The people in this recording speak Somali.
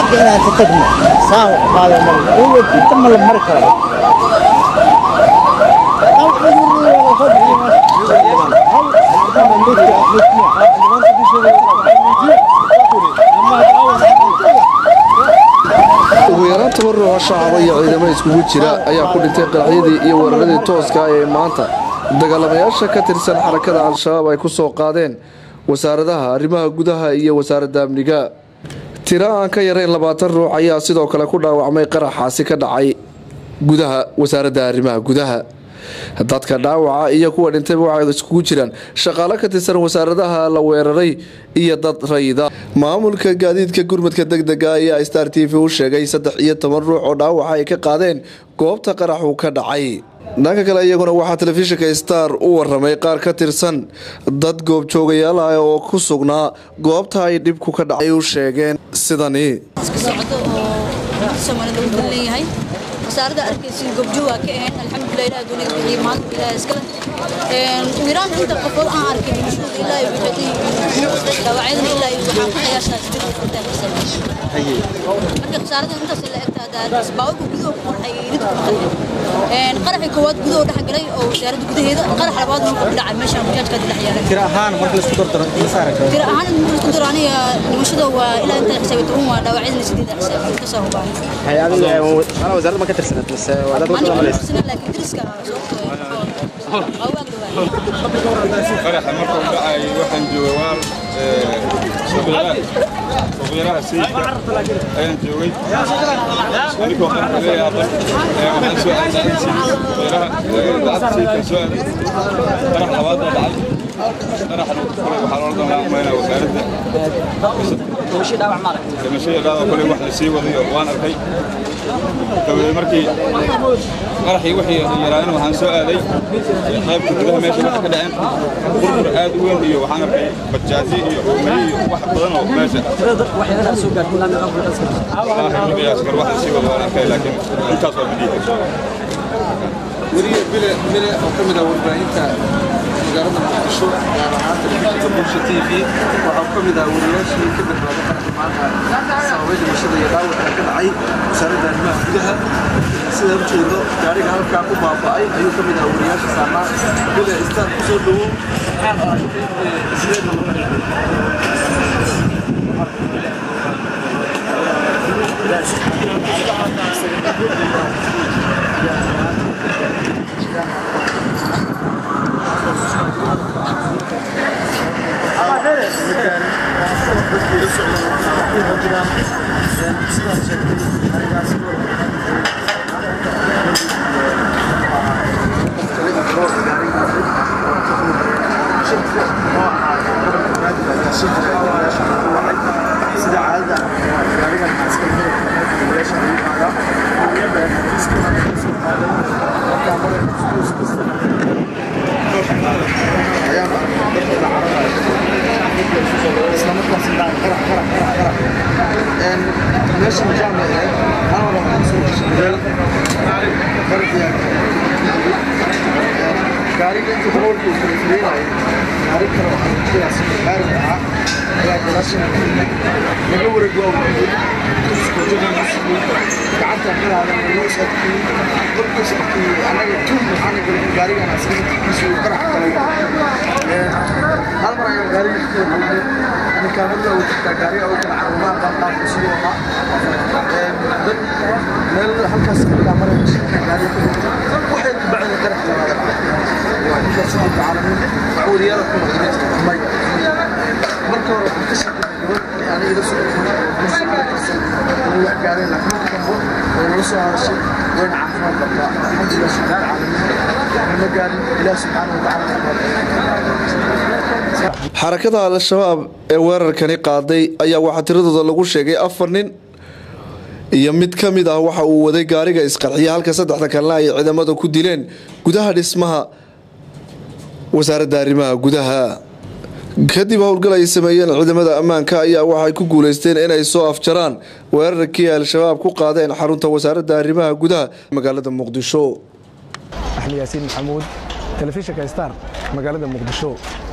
xagga inaan ka tagno saan wax qaada mar uwa inta ma la mari karo ugu yaraan toban ruux oo shacaba iyo ciidamo iskugu jira ayaa ku dhintay qaraxyadii iyo weeraradii tooska ah ee maanta dagaalamayaasha ka tirsan xarakada al-shabaab ay ku soo qaadeen wasaaradaha arrimaha gudaha iyo wasaaradda amniga tiro aan ka yarayn labaatan ruux ayaa sidoo kale ku dhaawacmay qaraxaasi ka dhacay gudaha wasaaradda arrimaha gudaha dadka dhaawaca iyo kuwa dhintayba waxay iskugu jiraan shaqaalo ka tirsan wasaaradaha la weeraray iyo dad rayida maamulka gaadiidka gurmadka degdega ayaa star t v u sheegay saddex iyo toban ruux oo dhaawaca ay ka qaadeen goobta qaraxu ka dhacay dhanka kale iyaguna waxaa telefishinka star u waramay qaar ka tirsan dad goobjoogayaal ah oo ku sugnaa goobta ay dhibku ka dhacay u sheegeen sidani socdo oo soomaalida uu dan leeyahay wasaaradda arkaysin goobjoog waa ka ahayn alxamdulilah ilaah dunida bixiyey maanta ilaah iskale wiiraan inta qofood aan arkay dhimashooda ilaa iyo wixii dhaawacyadana ilaa iyo waxaan ku qiyaashaa sidii qofood aan kasoo marka khasaaradda intaas la egtaa daadis baawarka gudaha ku qarxay irid ku qarxay qaraxii koowaad gudaha dhex galay oo wasaaradda gudaheeda qarax labaad wuxuu ku dhacay meeshaan bajaajka dhex yaalay tiro ahaan marka laisku dardaro imisa aragtay tiro ahaan inta laisku daro aniga dhimashada waa ilaa inta xisaabta un waa dhaawacyadana sideed xisaab kasoo hubaan hay adiga ana wasaaradda ma ka tirsanad mise waa dad aniga wada ma malaysa tirsanin laakiin deriska sababtoo ah waa waag dhawaa qaraxa markuu dhacay waxaan joogay waal suuqyaraha sayidka ayaan joogay anikoo qaraxa leeyahay waxaan soo aaday suuqyaraha lacagta sayidka soo aaday qarax labaad baa dhacay qaraxan kale waxaa loola doonaa umaynaa wasaaradda dhimashada dhaawac kale wax la sii wadayo waan arkay dabadeed markii qaraxii wixii yaraayeen waxaan soo aaday qaybta gudaha meesha waxa ka dhaceen burbur aad u weyn iyo waxaan arkay bajaaji iyo hoomay iyo wax badan oo meesha qiyaas kar wax la sii wado waan arkay laakiin intaas waa bidii weliya bile bile oo ka mid ah warbaahinta magaalada muqdisho gaar ahaan telefishinka bulsha t v waxaa ka mid ah wariyaashii ka badbaaday qaraxi maanta sababay dhimashada iyo dhaawaca ka dhacay wasaaradda arrimaha gudaha sida ujeedo gaariga halkaa ku baaba'ay ayuu ka mid ah wariyaasha saarnaa bile istaan kusoo dhowow sideedna sida caadada gaarigan meeshan jaamacee anaa waxaan soo gashay gaariga inta daboolka uu kala fileynayay gaari kale oo aragtidaas gaari ahaa ayaa gadaashana laga wareeg waa waayey gacanta qiraadan loo sadkiyey markuu sadkiyey annaga tuun waxaana galay gaarigan askartiisu uu qarax galay hal mar ayaan gaariga ku wareegay ninkaamada uu jirtaa gaariga uu kala carumaa qaanqaanku siduu ahaa dad meel halkaas ilaa maraya shirka gaariga ku jirta waxay ku bacday qarax labaada markaas waxaa caalamiin waxwariyaala ku noqday may marka hore waxaan ka shaqeynay gabadh aniga ila soo inay wax gaareen laakiin marka dambe way nala soo hadashay wayna caafimaad qabtaa alxamdulilah shaqaal caalamiin ma gaarin ilaah subxaana watacaala xarakada al-shabaab ee weerarkani qaaday ayaa waxaa tiradooda lagu sheegay afar nin iyo mid ka mid ah waxa uu waday gaariga isqarxiya halka saddexda kalena ay ciidamada ku dileen gudaha dhismaha wasaaradda arrimaha gudaha kadib howlgal ay sameeyeen ciidamada ammaanka ayaa waxay ku guuleysteen inay soo afjaraan weerarkii al-shabaab ku qaadeen xarunta wasaaradda arrimaha gudaha magaalada muqdisho axmed yaasiin maxamuud telefishinka star magaalada muqdisho